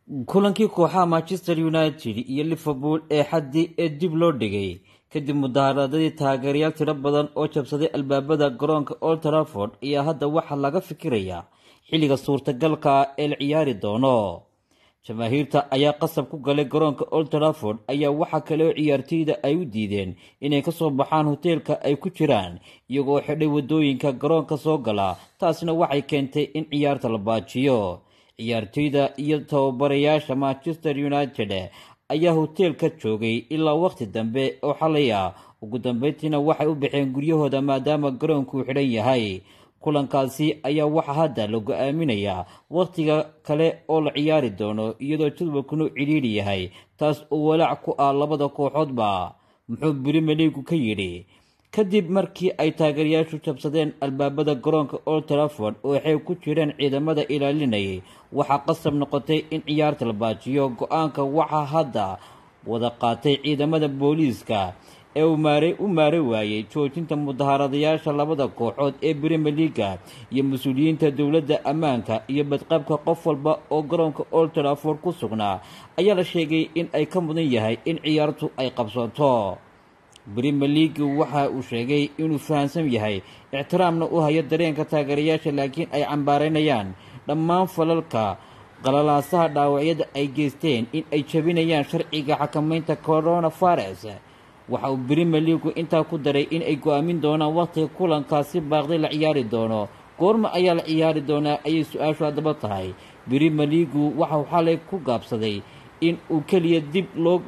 kulankii kooxaha manchester united iyo liverpool ee xaddii ee dib loo dhigay kadib mudaharaadadii taageerayaal tiro badan oo jabsaday albaabada garoonka old trafford ayaa hadda waxaa laga fikirayaa xilliga suurtagalka ee la ciyaari doono jamaahiirta ayaa qasab ku galay garoonka old trafford ayaa waxaa kale oo ciyaartoyda ay u diideen inay kasoo baxaan hoteelka ay ku jiraan iyagoo xidhay wadooyinka garoonka soo gala taasina waxay keentay in ciyaarta la baajiyo ciyaartoyda iyo tababarayaasha manchester united ayaa hoteelka joogay ilaa waqti dambe oo xalay ah ugu dambeyntiina waxay u baxeen guryahooda maadaama garoonku xidhan yahay kulankaasi ayaa waxaa hadda la go-aaminayaa wakhtiga kale oo la ciyaari doono iyadoo jadwalkunu cidhiidhi yahay taas oo walaac ku ah labada kooxoodba muxuu birimeligu ka yidhi kadib markii ay taageerayaashu jabsadeen albaabada garoonka old trafford oo waxay ku jireen ciidamada ilaalinayay waxaa qasab noqotay in ciyaarta la baajiyo go-aanka waxaa hadda wada qaatay ciidamada booliiska ee u maare waayey joojinta mudaharadayaasha labada kooxood ee brimier leaga iyo mas-uuliyiinta dowladda ammaanka iyo badqabka qof walba oo garoonka old trafford ku sugnaa ayaa la sheegay in ay ka mudan yahay in ciyaartu ay qabsato brimier league waxa uu sheegay inuu fahamsan yahay ixtiraamna u hayo dareenka taageerayaasha laakiin ay cambaareynayaan dhammaan falalka qalalaasaha dhaawacyada ay geysteen in ay jabinayaan sharciga xakamaynta coronavirus waxa uu brimier leagu intaa ku daray in ay go-aamin doonaan wakhtiga kulankaasi baaqday la ciyaari doono goorma ayaa la ciyaari doonaa ayay su-aashu haddaba tahay brimier leagu waxauu xalay ku gaabsaday in uu keliya dib loo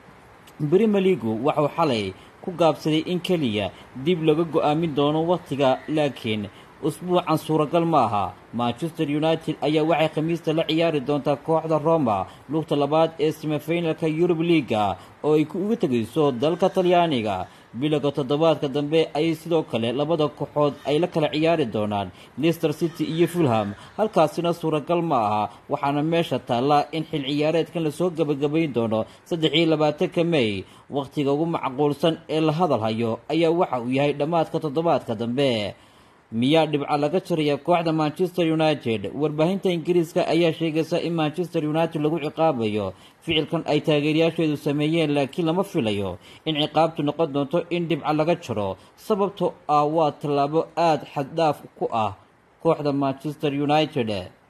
brimier leagu waxauu xalay ku gaabsaday in keliya dib laga go-aamin doono wakhtiga laakiin usbuucan suuragal ma aha manchester united ayaa waxay khamiista la ciyaari doontaa kooxda roma lugta labaad ee semifinalka yurub liaga oo ay uga tegayso dalka talyaaniga bilowga toddobaadka dambe ayay sidoo kale labada kooxood ay la kala ciyaari doonaan leicester city iyo fulham halkaasina suuragal ma aha waxaana meesha taalla in xil ciyaareedkan lasoo gebagabayn doono saddex iyo labaatanka may wakhtiga ugu macquulsan ee la hadal hayo ayaa waxa uu yahay dhammaadka toddobaadka dambe miyaa dhibca laga jaraya kooxda manchester united warbaahinta ingiriiska ayaa sheegaysa in manchester united lagu ciqaabayo ficilkan ay taageerayaasheedu sameeyeen laakiin lama filayo in ciqaabtu noqon doonto in dhibca laga jaro sababtoo ah waa tallaabo aada xaddhaaf ku ah kooxda manchester united